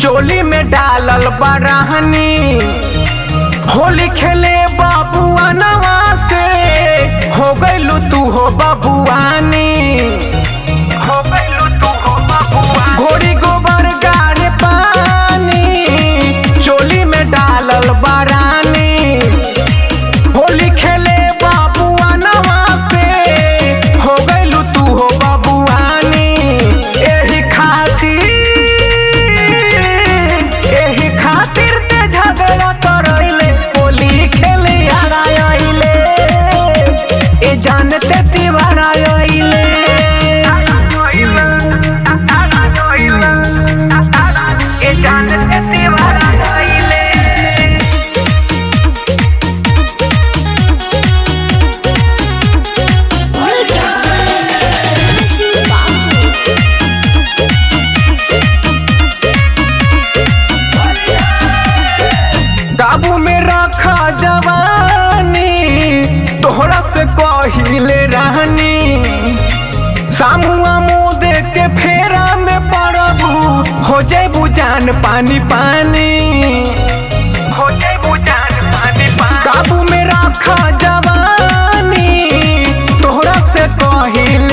चोली में डालल बरहनी होली खेले बाबुआ नवा से हो गइलू तू हो बबुआनी हो गइलू तू हो बबुआनी घोड़ी गोबर गाड़े पानी चोली में डालल बरानी होली खेले बाबुआ नवा से हो गइलू तू हो बबुआनी एही खातिर एही खातिर ते झगड़ा करैले होली खेले यारा आइले ए जानते तिवारा आइले ए जानते तिवारा आइले काबू में रखा जवानी तोहरा से कहिले रहनी सामुआ मुँह देख के फेरा में पड़बू हो जेबू जान पानी पानी हो जेबू जान पानी पानी काबू में रखा जवानी तोहरा से कहिले